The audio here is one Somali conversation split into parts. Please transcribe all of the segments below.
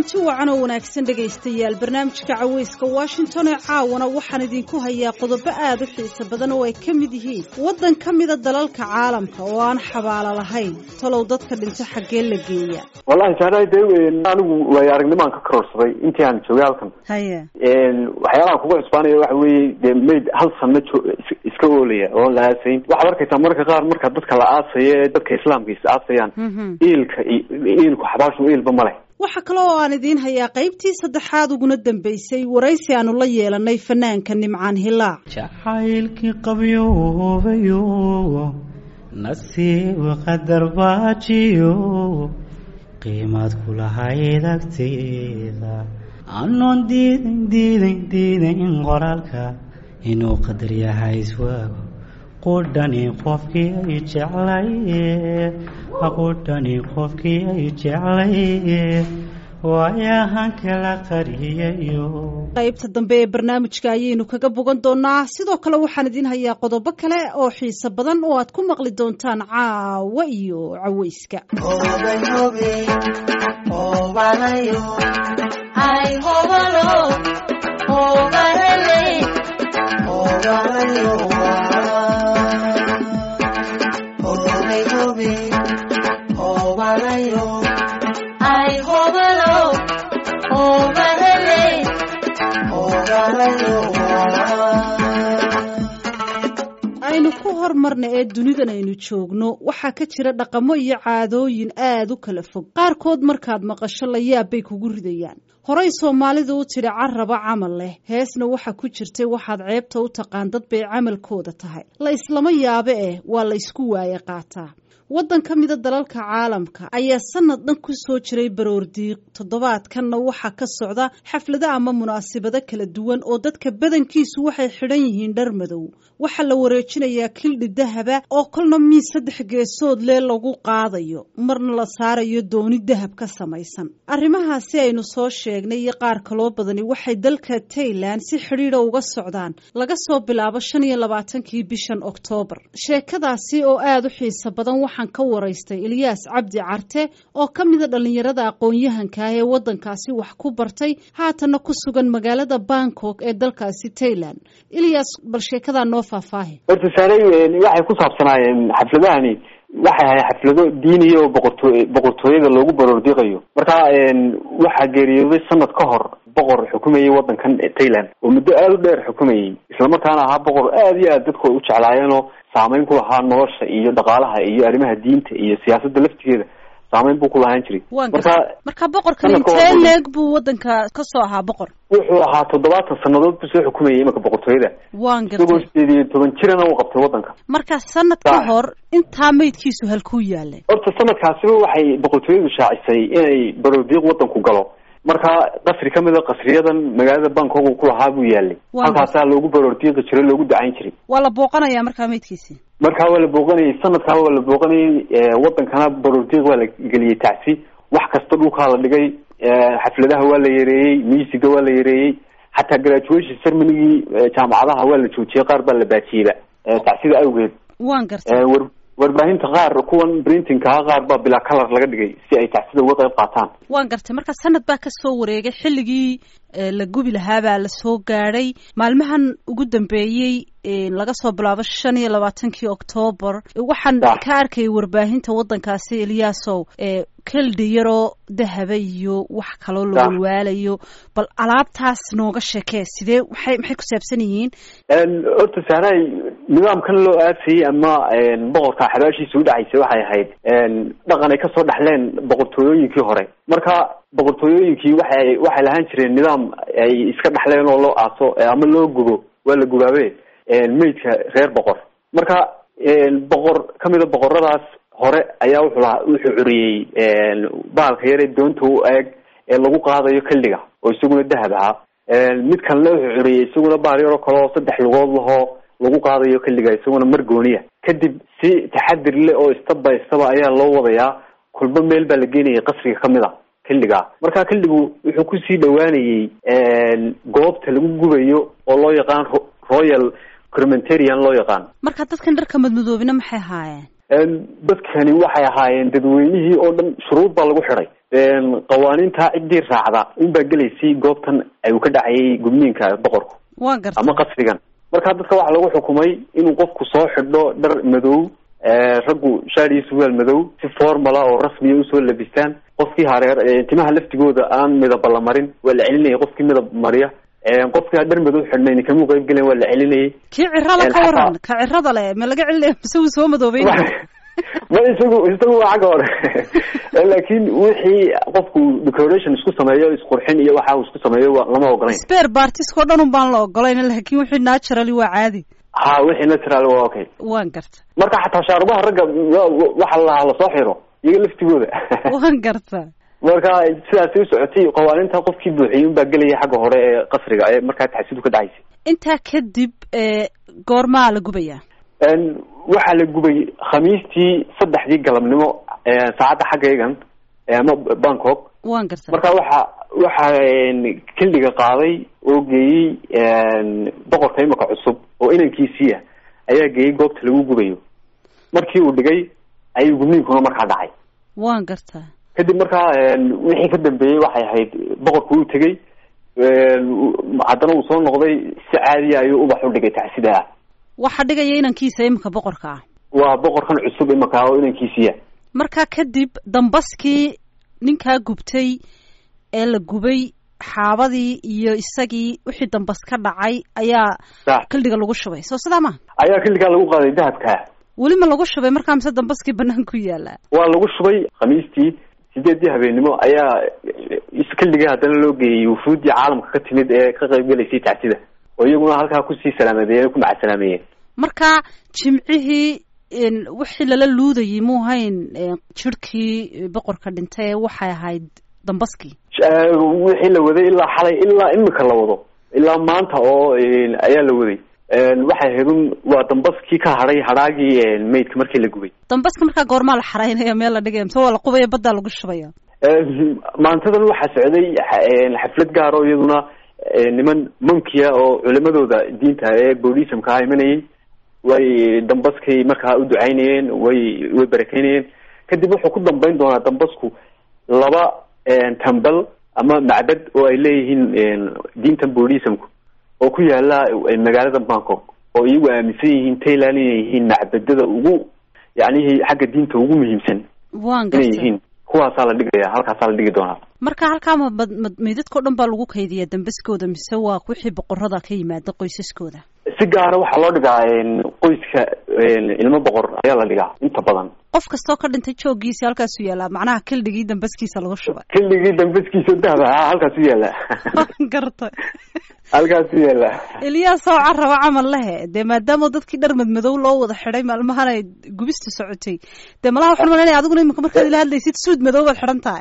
kulanti wacan oo wanaagsan dhegaystayaal barnaamijka caweyska washington ee caawana waxaan idinku hayaa qodobo aad u xiiso badan oo ay ka mid yihiin waddan ka mida dalalka caalamka oo aan xabaalo lahayn talow dadka dhinto xaggee la geeya wallahi saanay dee anigu waayo aragnimaan ka karoorsaday intii aan joogay halkan haye waxyaalaha kuga cusbaanaya waxa weeye dee mayd hal sanno jo iska oolaya oon la aasayn waxaad arkaysaa mararka qaar marka dadka la aasayo ee dadka islaamka is aasayaan iilka iilku xabaashu iilba ma leh waxaa kale oo aan idiin hayaa qaybtii saddexaad uguna dambaysay waraysi aanu la yeelanay fanaanka nimcaan hilaac jacaylkii qabyoobayo nasiib qadar baajiyo qiimaad ku lahayd agteeda anoon diidan diidan diidan qoraalka inuu qadar yahay iswaago qudhani qofkii ay jeclaye qudhani qofkii ay jeclaye waayahan kala qariyayo qaybta dambe ee barnaamijka ayaynu kaga bogan doonaa sidoo kale waxaan idiin hayaa qodobo kale oo xiiso badan oo aad ku maqli doontaan caawa iyo caweyska aynu ku hormarna ee dunidan aynu joogno waxaa ka jira dhaqamo iyo caadooyin aad u kala fog qaarkood markaad maqasho la yaab bay kugu ridayaan horey soomaalidu u tidhi caraba camal leh heesna waxa ku jirtay waxaad ceebta u taqaan dad bay camalkooda tahay la islama yaabe eh waa la ysku waaye qaataa waddan ka mida dalalka caalamka ayaa sanad dhan ku soo jiray baroordiiq toddobaadkanna waxaa ka socda xaflado ama munaasabado kala duwan oo dadka badankiisu waxay xidhan yihiin dhar madow waxaa la wareejinayaa kildhi dahaba oo kolna miis saddex geesood lee lagu qaadayo marna la saarayo dooni dahab ka samaysan arrimahaasi aynu soo sheegnay iyo qaar kaloo badani waxay dalka tailan si xidhiidha uga socdaan laga soo bilaabo shan iyo labaatankii bishan oktoobar sheekadaasi oo aada u xiiso badan waxaan ka waraystay ilyaas cabdi carte oo ka mida dhallinyarada aqoon-yahanka ah ee waddankaasi wax ku bartay haatanna ku sugan magaalada bangkok ee dalkaasi tailand ilyas bal sheekadaa noo faahfaahi horta saarey waxay ku saabsanaayeen xafladahani waxay ahay xaflado diiniya oo boqortooy boqortooyada loogu baroordiiqayo marka waxaa geeriyooday sanad ka hor boqor xukumayay waddankan tailand oo muddo aada u dheer xukumayay islamarkaana ahaa boqor aada iyo aad dadku ay u jeclaayeenoo saameyn ku lahaa nolosha iyo dhaqaalaha iyo arrimaha diinta iyo siyaasadda laftigeeda saameyn buu ku lahaan jiray marka marka boqorkan intee leeg buu waddanka ka soo ahaa boqor wuxuu ahaa toddobaatan sanadood buu soo xukumayay imanka boqortooyada waan isagoo gartay sideed iyo toban jirana uu qabtay waddanka marka sanad ka Sax. hor intaa meydkiisu halkuu yaalay horta sanadkaasiba waxay boqortooyadu shaacisay inay baroordiiq waddanku galo marka qasri ka mida qasriyadan magaalada bangkok uu ku lahaa buu yaalay Waa halkaasaa loogu baroordiiqi jiray loogu dacayn jiray waa la booqanayaa markaa meydkiisi markaa waa la booqanayay sanadkaa waa la booqanayay wadankana baroordiiq waa la geliyey tacsi wax kasta dhulkaa la dhigay xafladaha waa la yareeyey miisiga waa la yareeyey xataa graduation cermonygii jaamacadaha waa la joojiyey qaar baa la baajiyeyba tacsida awgeed waan gartay war warbaahinta qaar kuwan printingkaa qaar baa bilaa color laga dhigay si ay tacsida uga qayb qaataan waan gartay marka sanad baa ka soo wareegay xilligii eh, la gubi lahaa baa la soo gaadhay maalmahan ugu dambeeyey eh, laga soo bilaabo shan iyo labaatankii oktoobar waxaan Sax. ka arkayay warbaahinta waddankaasi eliyaasow eh, keldhi yaroo dahaba iyo wax kaloo la Sax. walwaalayo bal alaabtaas nooga sheekee sidee maxay maxay ku saabsan yihiin horta sahray nidaamkan loo aasayey ama boqorka xabaashiisa u dhacaysay waxay ahayd dhaqan ay kasoo dhaxleen boqortooyooyinkii hore marka boqortooyooyinkii waxay waxay lahaan jireen nidaam ay iska dhaxleen oo loo aaso ama loo gubo waa la gubaabe meydka reer boqor marka boqor kamida boqoradaas hore ayaa wuxuu lahaa wuxuu curiyey baalka yare doonta u eeg ee lagu qaadayo kildhiga oo isaguna dahab ahaa mid kalena wuxuu curiyey isaguna baal yaroo kale oo saddex lugood lahoo lagu qaadayo kildhiga isaguna margooniya kadib si taxadir leh oo step by step ayaa loo wadayaa kulba meel baa la geenayay qasriga kamid a kildhiga marka kildhigu wuxuu kusii dhawaanayey goobta lagu gubayo oo loo yaqaan ro- royal crimentarian loo yaqaan marka dadkan dharka madmadoobina maxay ahaayeen dadkani waxay ahaayeen dadweynihii oo dhan shuruud baa lagu xidhay qawaaniinta ciddii raacda unbaa gelaysay goobtan ayuu ka dhacayay gudniinka boqorku waa garta ama qasrigan marka dadka waxaa lagu xukumay inuu qofku soo xidho dhar madow raggu shaar iyo surwaal madow si formala oo rasmiya usoo labistaan qofkii hareer timaha laftigooda aan midaba la marin waa la celinayay qofkii midab mariya qofkii dhar madow xidhnayn kamuu qayb gelen waa la celinayay kii cirada ka waran ka cirada le ma laga celinaya mise wuu soo madoobay ma isagu isagu waa xagga hore laakin wixii qofku decoration isku sameeyo isqurxin iyo waxa uu isku sameeyo lama ogolayn spare partiska o dhan un baan la ogolayn laakin wixii naturally waa caadi ha wixii natural waa okay waan garta marka xataa shaarubaha ragga waxa la lasoo xiro iyaga laftigooda waan garta marka sidaasi usocotay qawaaninta qofkii buuxiyey unbaa gelaya xagga hore ee qasriga ee markaa taxsidu ka dhacaysay intaa kadib goormaa la gubayaa waxaa la gubay khamiistii saddexdii galabnimo saacadda xaggaygan ama bangkok waan garta marka waxa waxa xilliga qaaday oo geeyey boqorka imika cusub oo inankiisiia ayaa geeyey goobta lagu gubayo markii uu dhigay ayuu gubniinkuna markaa dhacay waan gartaa kadib markaa wixii ka dambeeyey waxay ahayd boqorku uu tegey haddana uu soo noqday si caadiya ayuu ubax u dhigay tacsida ah waxa dhigaya inankiisa imika boqorka ah waa boqorkan cusub imika oo inankiisiya markaa kadib dambaskii ninkaa gubtay ee la gubay xaabadii iyo isagii wixii dambas ka dhacay ayaa kildhiga lagu shubay soo sidaa ma ayaa kildhigaa lagu qaaday dahabka weli ma lagu shubay markaa mise dambaskii banaan ku yaala waa lagu shubay khamiistii sideedii habeennimo ayaa kildhiga haddana loo geeyey wufuuddii caalamka ka timid ee ka qayb gelaysay tacsida oo iyaguna halkaa kusii salaamadeen ku macasalaameeyeen marka jimcihii wixii lala luudayay muu hayn jirhkii boqorka dhintay waxay ahayd dambaskii wixii la waday ilaa xalay ilaa imika la wado ilaa maanta oo ayaa la waday waxay ahayd un waa dambaskii ka hadhay hadhaagii maydka markii la gubay dambaska markaa goormaa la xaraynaya meel la dhigaya mise waa la qubaya baddaa lagu shubaya maantadan waxaa socday xaflad gaar oo iyaduna niman monkiya oo culimadooda diinta ee boodhisamka ah imanayay way dambaskay markaa u ducaynayeen way way barakeynayeen kadib wuxuu ku dambeyn doonaa dambasku laba tambal ama macbad oo ay leeyihiin diintan boodhisamku oo ku yaala magaalada bangkok oo iyagu aaminsan yihiin tayland inay yihiin macbadada ugu yacnihii xagga diinta ugu muhiimsan waan inay gartay yihiin kuwaasaa la dhigaya halkaasaa la dhigi doonaa marka halkaa ma meydadkao dhan baa lagu kaydiyaa dambaskooda mise waa wixii boqorada ka yimaada qoysaskooda si gaara waxaa loo dhigaa qoyska ilmo boqor ayaa la dhigaa inta badan qof kastoo ka dhintay jooggiisi halkaasu yaalaa macnaha kildhigii dambaskiisa lagu shubay xilligii dambaskiisa dahba ah halkaasu yaala waan gartay halkaasu yaala eliyaas oo caraba camal lehe dee maadaama dadkii dhar madmadow loo wada xidhay maalmahan ay gubista socotay dee malaha waxaan malanaya adiguna imika markaad ila hadlaysid suud madow baad xidhan tahay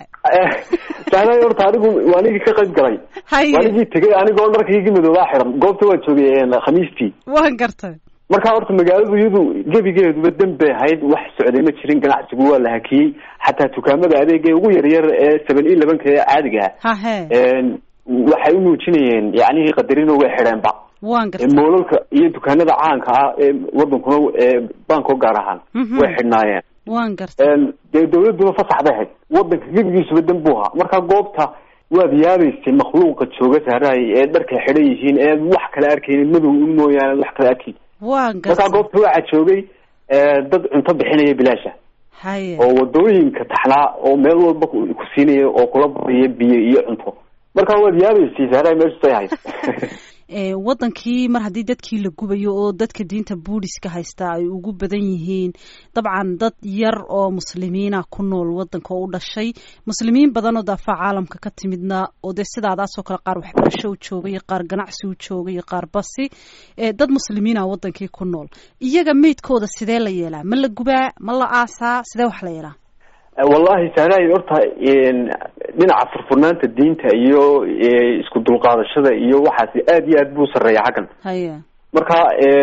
sahnay horta anigu waa anigii ka qayb galay haye waa anigii tegay anigoo dharkaygii madoobaa xiran goobta waa joogay khamiistii waan gartay marka horta magaaladu iyadu gebigeeduba dan bay ahayd wax socday ma jirin ganacsigu waa la hakiyey xataa dukaamada adeega ugu yaryar ee seven iyo labanka ee caadiga hahe ah waxay u muujinayeen yacnihii qadarino way xidheenba waan gartay moolalka iyo dukaanada caanka ah ee wadankuna ee bangkok gaar ahaan Mhm. way xidhnaayeen waan gartay dee dawladuna fasax bay ahayd wadanka gebigiisuba dan buu ahaa marka goobta waad yaabaysay makhluuqa jooga saaraay ee dharkay xidhan yihiin ee wax kala arkaynin madow un mooyaane wax kala arkayn waan marka gartay goobta waxaa joogay dad cunto bixinaya bilaasha haye oo wadooyinka taxnaa oo meel walba ku ku siinaya oo kula badiya biyo iyo cunto marka waad yaabaysay saaraay meeshu say ahayd ee wadankii mar haddii dadkii la gubayo oo dadka diinta buudhiska haystaa ay ugu badan yihiin dabcan dad yar oo muslimiina ku nool wadanka oo u dhashay muslimiin badan oo daafaca caalamka ka timidna oo dee sidaadaasoo kale qaar waxbarasho u jooga iyo qaar ganacsi u jooga iyo qaar basi ee dad muslimiina wadankii ku nool iyaga meydkooda sidee la yeelaa ma la gubaa ma la aasaa sidee wax la yeelaa wallahi saaraay horta dhinaca furfurnaanta diinta iyo isku dulqaadashada iyo waxaasi aad iyo aad buu sarreeya xaggan haye marka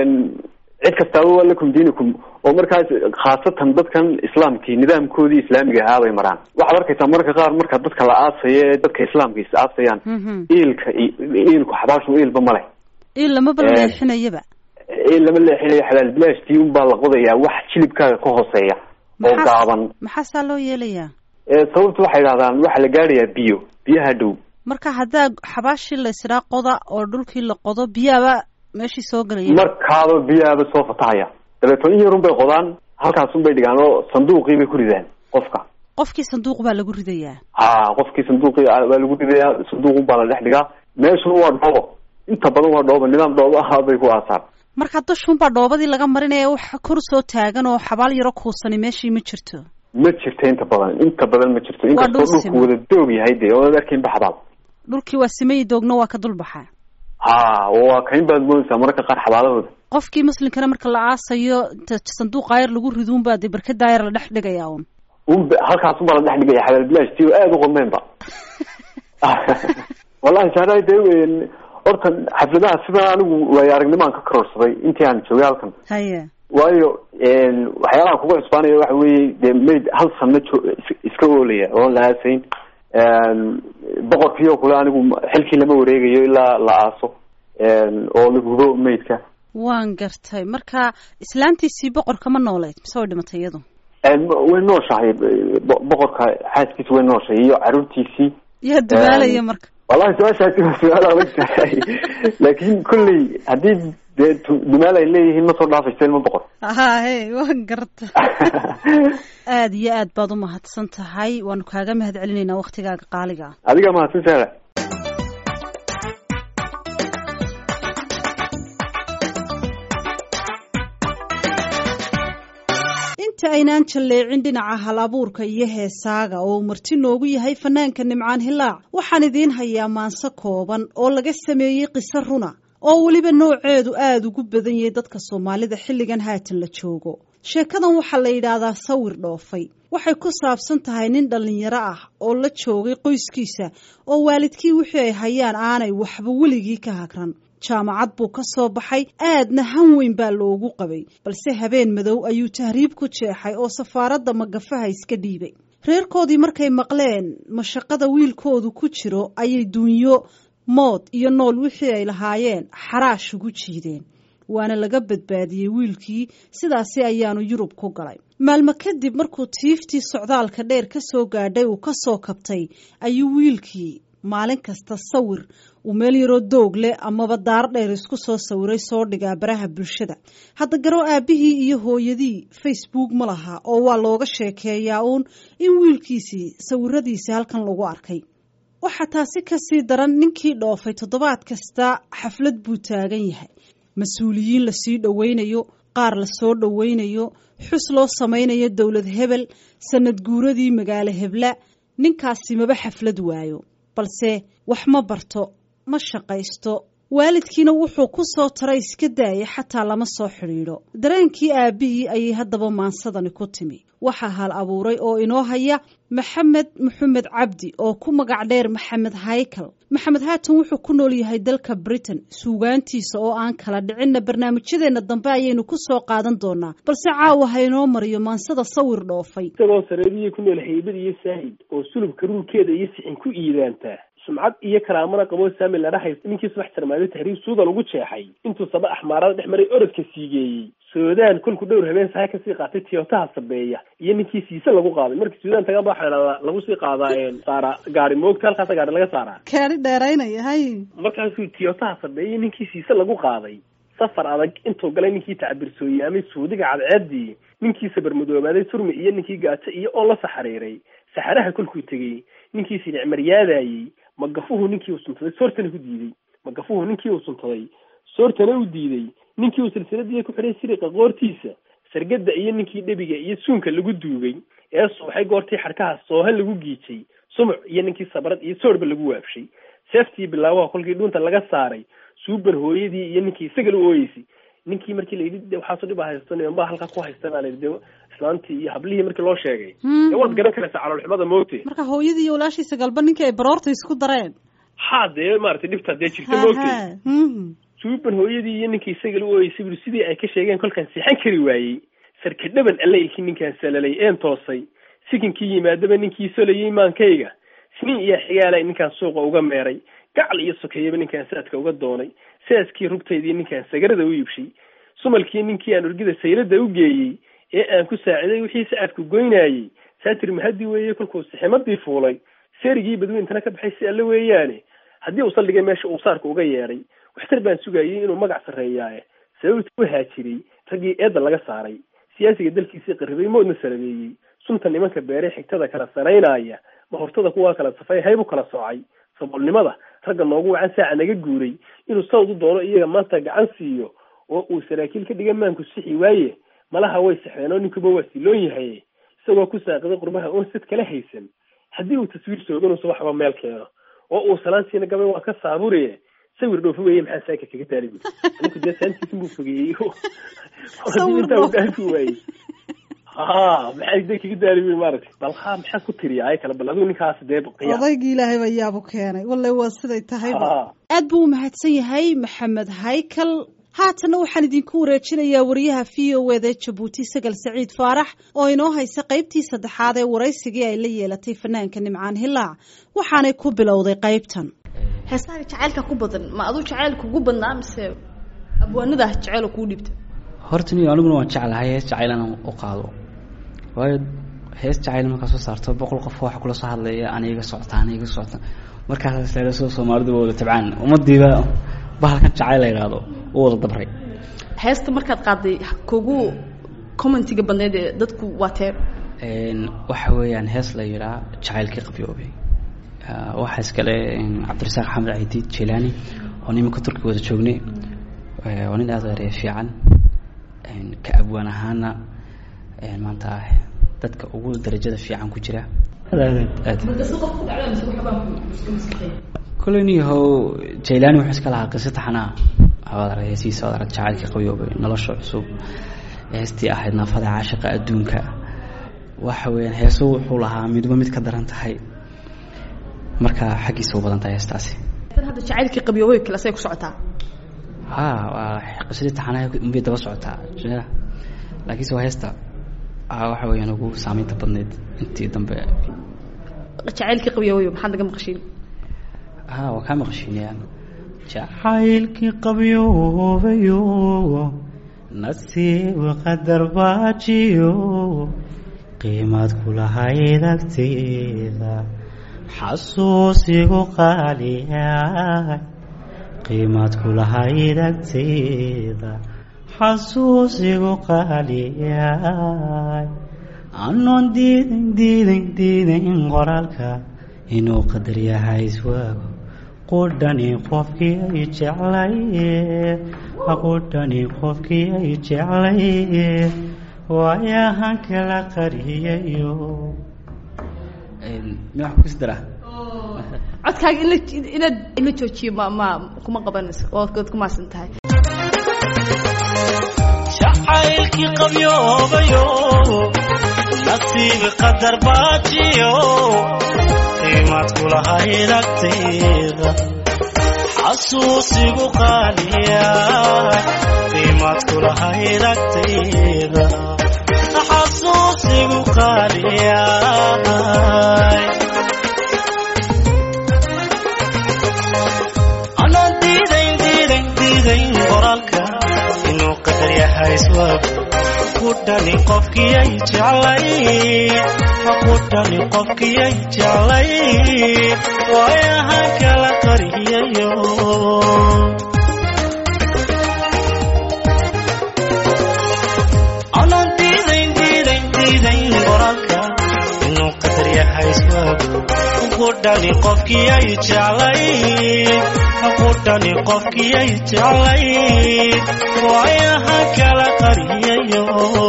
cid kastaaba waa lakum diinikum oo markaas khaasatan dadkan islaamkii nidaamkoodii islaamiga ahaa bay maraan waxaad arkaysaa marka qaar marka dadka la aasayo ee dadka islaamka is aasayaan Mhm. iilka iilku xabaashu iilba ma leh in lamaba Eh, leexinayaba iil lama leexinayo xalaal bilaashtii unbaa la qodayaa wax jilibkaaga ka hooseeya oo Maxaa- gaaban maxaasaa loo yeelayaa sababtu waxay idhahdaan waxaa la gaadhayaa biyo biyaha dhow marka haddaa xabaashii la isdhaa qoda oo dhulkii la qodo biyaaba meeshii soo gelaya markaaba biyaaba soo fatahaya dabeeto in yarun bay qodaan halkaasun bay dhigaan oo sanduuqii bay ku ridaan qofka qofkii sanduuq baa lagu ridayaa ha qofkii sanduuqii baa lagu ridayaa sanduuqun baa la dhex dhigaa meeshuna waa dhoobo inta badan waa dhoobo nidaam dhoobo ahaa bay ku aasaan marka dushuunbaa dhoobadii laga marinaya wax kor soo taagan oo xabaal yaro kuusani meeshii ma jirto ma jirto inta badan inta badan ma jirto inkastoo dhulku wada doog yahay dee oonad arkaynba xabaal dhulkii waa simayi doogna waa ka dulbaxaa ha waa kayn baad moodaysaa mararka qaar xabaalahooda qofkii muslimkana marka la aasayo inta sanduuqa yar lagu riduunbaa dee barkadaa yar la dhex dhigaya un un halkaasun baa la dhex dhigaya xabaal bilaash si oo aada u qodmeenba wallahi saaraay dee horta xafladaha sidan anigu waayo aragnimaan ka karoorsaday intii aan joogay halkan haye waayo waxyaalaha kuga cusbaanaya waxa weeye dee mayd hal sanno jo- iska oolaya oon la aasayn boqorkiio kule anigu xilkii lama wareegayo ilaa la aaso oo la hubo maydka waan gartay marka islaantiisii boqorka ma nooleyd mise way dhimatay iyadu way nooshahay boqorka xaaskiisa way nooshahay iyo caruurtiisii yaa dumaalaya marka wallahi su-aashaasi waa su-aal adag tahay laakin kolley haddii dee dumaal ay leeyihiin ma soo dhaafaysa ilma boqor hahe waan garta aada iyo aad baad umahadsan tahay waanu kaaga mahad celinaynaa waktigaaga qaaliga ah adigaa mahadsan saara inta aynaan jalleecin dhinaca hal abuurka iyo heesaaga oo uu marti noogu yahay fanaanka nimcaan hilaac waxaan idiin hayaa maanse kooban oo laga sameeyey qiso runa oo weliba nooceedu aada ugu badan yahay dadka soomaalida xilligan haatan la joogo sheekadan waxaa la yidhaahdaa sawir dhoofay waxay ku saabsan tahay nin dhallinyaro ah oo la joogay qoyskiisa oo waalidkii wixii ay hayaan aanay waxba weligii ka hagran jaamacad buu ka soo baxay aadna han weyn baa loogu qabay balse habeen madow ayuu tahriib ku jeexay oo safaaradda magafaha iska dhiibay reerkoodii markay maqleen mashaqada wiilkoodu ku jiro ayay duunyo mood iyo nool wixii ay lahaayeen xaraash ugu jiideen waana laga badbaadiyey wiilkii sidaasi ayaanu yurub ku galay maalmo kadib markuu tiiftii socdaalka dheer ka soo gaadhay uu ka soo kabtay ayuu wiilkii maalin kasta sawir uu meel yaroo doog leh amaba daar dheer isku soo sawiray soo dhigaa baraha bulshada hadda garo aabbihii iyo hooyadii facebook ma laha oo waa looga sheekeeyaa uun in wiilkiisii sawiradiisii halkan lagu arkay waxaa taasi kasii daran ninkii dhoofay toddobaad kasta xaflad buu taagan yahay mas-uuliyiin lasii dhoweynayo qaar lasoo dhoweynayo xus loo samaynayo dowlad hebel sanad guuradii magaalo hebla ninkaasi maba xaflad waayo balse wax ma barto ma shaqaysto waalidkiina wuxuu ku soo taray iska daaya xataa lama soo xidhiidho dareenkii aabbihii ayay haddaba maansadani ku timi waxaa hal abuuray oo inoo haya maxamed maxamed cabdi oo ku magac dheer maxamed haykal maxamed haatan wuxuu ku nool yahay dalka britain suugaantiisa oo aan kala dhicinna barnaamijyadeenna dambe ayaynu ku soo qaadan doonaa balse caawa ha inoo mariyo maansada sawir dhoofay isagoo sareediya ku nool haybad iyo saahid oo sulubka ruurkeeda iyo sixin ku iidaantaa sumcad iyo karaamana qaboo saami la dhahay ninkii subax jarmaaday tahriib suudan ugu jeexay intuu saba axmaarada dhex maray orodka siigeeyey suudaan kolku dhowr habeen sahay kasii qaatay tiyotaha sabeeya iyo ninkii siise lagu qaaday markii suudaan tagaan ba waxaa idhahdaa lagu sii qaadaa saara gaari moogta halkaasa gaari laga saaraa kaari dheeraynaya hay markaasuu tiyotaha sabeeyey ninkii siise lagu qaaday safar adag intuu galay ninkii tacbirsooyaamay suudiga cadceedii ninkii sabarmadoobaaday turmi iyo ninkii gaajo iyo oo la saxariiray saxaraha kolkuu tegey ninkii sinicmaryaadaayey magafuhu ninkii uu suntaday soortana ku diiday magafuhu ninkii uu suntaday soortana u diiday ninkii uu silsiladiiya ku xidhay siriqa qoortiisa sargada iyo ninkii dhebiga iyo suunka lagu duugay ee suuxay goortii xadhkaha soohan lagu giijay sumuc iyo ninkii sabrad iyo soorba lagu waabshay seeftii bilaawaha kolkii dhuunta laga saaray suubar hooyadii iyo ninkii isaga u ooyeysay ninkii markii layidhi de waxaaso dhib a haysto nimanbaa halkaa ku haysta baa layidhi de islaantii iyo hablihii markii loo sheegay dee waad garan karaysaa caloolxumada moogte marka hooyadii iyo walaashiisa galba ninkii ay baroorta isku dareen ha dee maaragtay dhibtaa dee jirta moogte suuban hooyadii iyo ninkii isaga u ooyeysay buri sidii ay ka sheegeen kolkaan seexan kari waayey sarka dhaban alle ilkii ninkaan salalay een toosay sikinkii yimaadaba ninkii solayey maankayga siniin iyo xigaala ninkaan suuqa uga meeray gacal iyo sokeeyaba ninkaan saadka uga doonay saaskii rugtaydii ninkaan sagarada u iibshay sumalkii ninkii aan urgida sayrada u geeyey ee aan ku saaciday wixii sacadku goynaayey saatir mahadi weeye kolkuu siximadii fuulay seerigii badweyntana ka baxay si alle weeyaane haddii uu saldhigay meesha uu saarka uga yeedhay waxtar baan sugayay inuu magac sarreeyaaye sababta u haajiray raggii eedda laga saaray siyaasiga dalkiisii qarribay moodna sarabeeyey sunta nimanka beere xigtada kala saraynaya mahortada kuwaa kala safay haybu kala soocay saboolnimada ragga noogu wacan saaca naga guuray inuu sawd u doono iyaga maanta gacan siiyo oo uu saraakiil ka dhiga maanku sixi waaye malaha way saxeen oo ninkuba waa siloon yahay isagoo ku saaqiday qurbaha oon sad kala haysan haddii uu taswiir sooganu subaxba meel keeno oo uu salaantiina gabay waa ka saaburiye sawir dhoofo weeye maxaa saaka kaga taali bu ninku dee saantiisin buu fogeeyey hadii intaa uu dhaafi waayey ha maxay dee kaga daali bu maaragtay bal ha maxaa ku tiriya ay kale bal adigu ninkaas dee qiyaa odaygii ilaahay baa yaabu keenay walle waa siday tahayba aad buu umahadsan yahay maxamed haykal haatanna waxaan idinku wareejinayaa wariyaha v o eda jabuuti sagal saciid faarax oo inoo haysa qaybtii saddexaad ee waraysigii ay la yeelatay fanaanka nimcaan hilaac waxaanay ku bilowday qaybtan heesaha jacaylka ku badan ma aduu jacayl kugu badnaa mise abwaanada jacayl kuu dhibta horta niyo aniguna waan jeclahay hees jacayl inaan u qaado waayo hees jacayl markaa soo saarto boqol qof waxa kula soo hadlaya ana iga socota ana iga socota markaas soo soomaalidu waa wada tabcaan ummadiiba bahalkan jacayl la yidhaahdo u wada dabray heesta markaad qaaday kugu commentiga badneyd ee dadku waa tee waxa weeyaan hees la yidhaa jacaylkii qabyoobay waxaa iskale cabdirasaaq axmed cidiid jilani oo nimanka turkiga wada joognay waa nin aada erey fiican ka abwaan ahaana maanta dadka ugu darajada fiican ku jira kole niyahow jailani wuxuu iska lahaa qiso taxanaa waad arag heesiisa waad arag jacaylkii qabyoobay nolosha cusub heestii ahayd naafada caashiqa adduunka waxa weeyaan heeso wuxuu lahaa midba mid ka daran tahay marka xaggiisa u badan tahay heestaasi hadda jacaylkii qabyoobay kale say ku socotaa ha waa qisadii taxanaha unbay daba socotaa laakiinse waa heesta waxa weeyaan ugu saameynta badneyd intii dambe jacaylkii qabyoobay maxaad naga maqashiin ha waa kaa maqashiinayaan jacaylkii qabyoobayo nasiib qadar baajiyo qiimaad kulahayd agteeda xasuusigu qaaliya qiimaad kulahayd agteeda xasuusigu qaaliyaay anoon diidan diidan diidan qoraalka inuu qadar yahay iswaago qudhani qofkii ay jeclaye qudhani qofkii ay jeclaye waayahan kala qariyayo ma wax kus daraa codkaaga in la inaad in la joojiyo ma ma kuma qabanayso waad ku maasan tahay jacaylkii qabyoobayo nasiib qadar baajiyo qiimaad kulahayd agteeda xasuusigu qaaliya qiimaad kulahayd agteeda xasuusigu qaaliya anoo diidayn diidayn diidayn qoraalka inuu qadar yahay iswaago kudhani qofkiyay jeclay kudhani qofkiyay jeclay waayahan kala qariyayo anoo diidayn diidayn diidayn qoraalka inuu qadar yahay iswaago kudhani qofkiyay jeclay kudhani qofkiyay jeclay waayaha kala qariyayo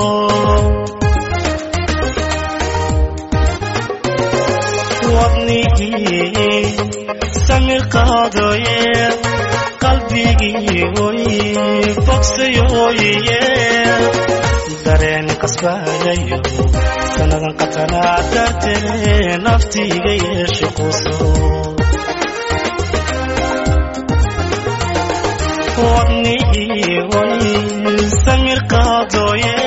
wadnigii samir qaadooye qalbigii oy bogsayoye dareen qasbayayo sanadan qatanaa dartee naftiiga yeeshe quso wadnihii way samir qaadooye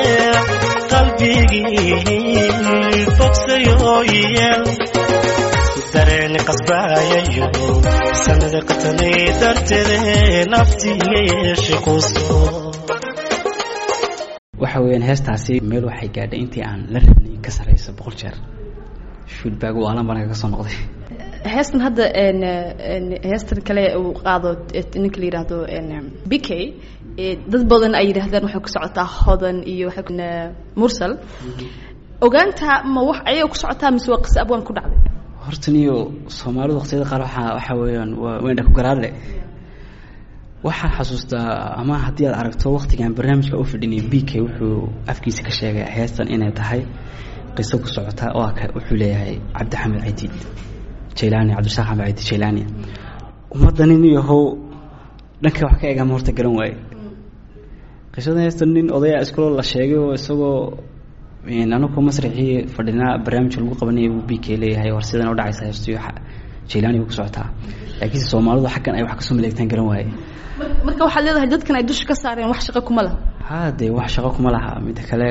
qalbigii bogsayooye dareen qasbaayayo sanada qatanay darteede naftiiga yeeshe quso waxa weeyaan heestaasi meel waxay gaadhay intii aan la rabnay ka sarreysa boqol jeer feedback waalan baan kaga soo noqday heestan hadda n n heestan kale uu qaado ninka la yidhaahdo n b k dad badan ay yidhaahdaan waxay ku socotaa hodan iyo waxay ku mursal ogaanta ma wax ayay ku socotaa mise waa qisa abwaan ku dhacday horta niyo soomaalidu waqtiyada qaar waxaa waxaa weeyaan waa weyn ku garaadle waxaan xasuustaa ama haddii aad aragto waqtigan barnaamijka u fadhinay b k wuxuu afkiisa ka sheegay heestan inay tahay qiso ku socota oo ka wuxuu leeyahay cabdixamed cadiid jaylaani cabdirasaaq xamed cadiid jaylaani ummadda nin yahow dhanka wax ka eegama horta garan waaye qisada heestan nin odaya iskulo la sheegay oo isagoo anaku masraxii fadhinaa barnaamijka lagu qabanaya buu b k leeyahay war sidan u dhacaysa heestiyo jaylaani ku socotaa laakiinse soomaalidu xaggan ay wax kasoo maleegtaan garan waaye marka waxaad leedahay dadkan ay dusha ka saareen wax shaqo kuma laha ha dee wax shaqo kuma laha midda kale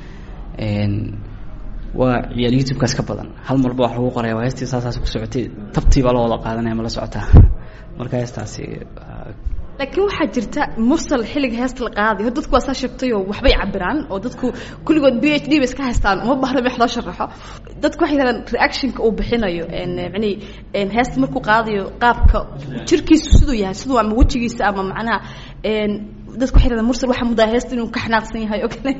waa ciyaal youtube-kaas ka badan hal marba wax lagu qoraya waa heestii saasaas ku socotay tabtii baa la wada qaadanaya ma la socotaa marka heestaasi laakiin waxaa jirta mursal xilliga heesta la qaaday hor dadku waa saa sheegtayoo waxbay cabiraan oo dadku kulligood b h d bay iska haystaan uma bahna wax loo sharaxo dadku waxay yidhahdaan reactionka uu bixinayo mani heesta markuu qaadayo qaabka jirkiisu siduu yahay siduu ama wejigiisa ama macnaha dadku waxay yidhahdaan mursal waxaa mudaa heesta inuu ka xanaaqsan yahay oo kale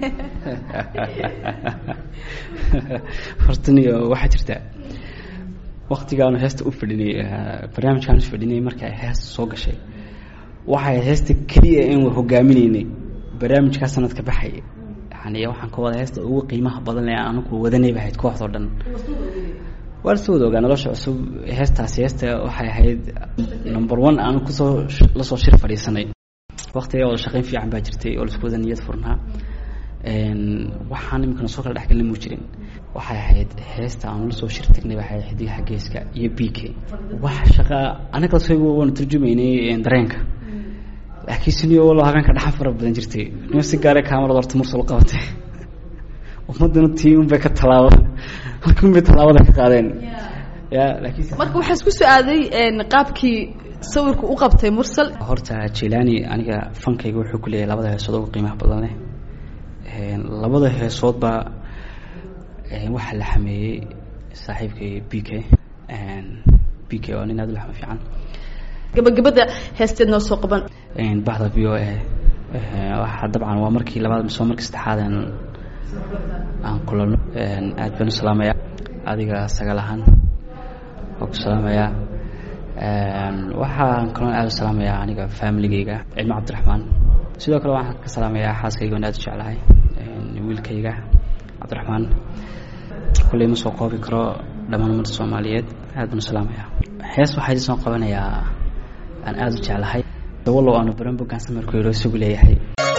horta niyo waxaa jirta waktigaanu heesta u fadhinay barnaamijkaan u fadhinay marka ay heesta soo gashay waxay heesta keliya in hogaaminaynay barnaamijkaa sanadka baxay yani waxaan ka wada heesta ugu qiimaha badan ee anaku wadanayba ahayd kooxdao dhan waa lasoo wada ogaa nolosha cusub heestaasi heesta waxay ahayd number one aan kusoo lasoo shir fadhiisanay waktiga wada shaqayn fiican baa jirtay oo laisku wada niyad furnaa waxaan iminkana soo kala dhexgelin mu jirin waxay ahayd heesta aan lasoo shir tagnay waxay ahayd xidigaha geeska iyo b k wax shaqa anaga lasoo waanu turjumaynay dareenka laakiin siniyo walo habeenka dhaxan fara badan jirtay nin si gaare kaamarada horta mursal qabatay ummadana tii unbay ka tallaabo halkii unbay tallaabada ka qaadeen ya laakiin marka waxaa isku so-aaday qaabkii sawirku u qabtay mursal horta jilani aniga fankayga wuxuu ku leeyahay labada heesood ugu qiimaha badan leh labada heesoodba waxaa la xameeyey saaxiibkay b k b k oo nin aad u laxma fiican gabagabada heesteed noo soo qaban baxda v o a waxaa dabcan waa markii labaad mise waa markii saddexaad aan aan kulano aad baan u salaamaya adiga sagaal ahaan waa ku salaamayaa waxaan kaloo aad u salaamayaa aniga familigeyga cilmo cabdiraxmaan sidoo kale waxaan ka salaamayaa xaaskayga on aad u jeclahay wiilkayga cabdiraxmaan kulley ma soo qoobi karo dhammaan ummadda soomaaliyeed aad baan u salaamayaa hees waxaa idin soo qabanayaa aan aada u jeclahay dawalow aanu baran bogaan samarku yidho isagu leeyahay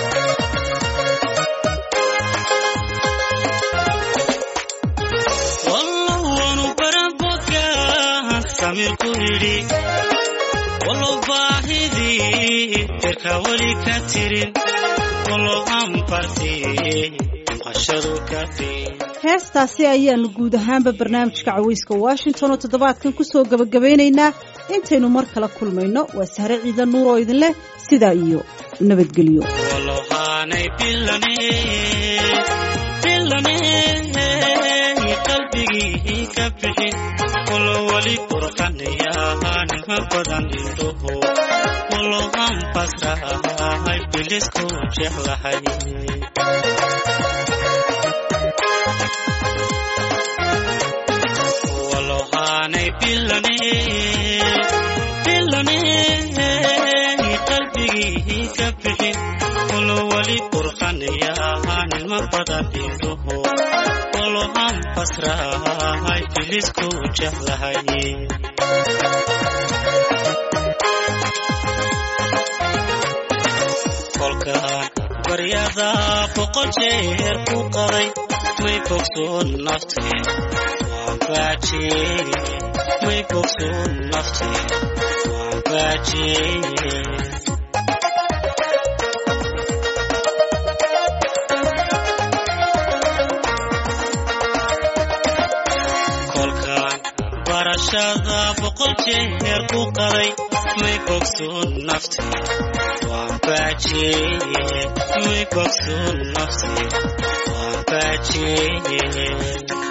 samirku yidhi walow baahidii jirka weli ka tirin walow anfarti maqashadu ka tin heestaasi ayaanu guud ahaanba barnaamijka caweyska washington oo toddobaadkan kusoo gabagabeynaynaa intaynu mar kala kulmayno waa sahre ciidan nuur oo idin leh sidaa iyo nabadgelyo walohaanay bilane bilane qalbigii ka bixin walo weli qurxanayaanima badan indhoho walo anbasrahay bilisku jeclahay walohaanay bilane bilane qalbigii ka bixin walo weli qurxanayaanima badan indhoho walo anbasrahay bilisku jeclahay kolkaan baryada boqol jeer ku qaday may bogsoon naftii waan baajiyey may bogsoon naftii waan baajiyey kolkaan barashada boqol jeer ku qaday may bogsoon naftii waan baajiyey may bogsoon naftii waan baajiyey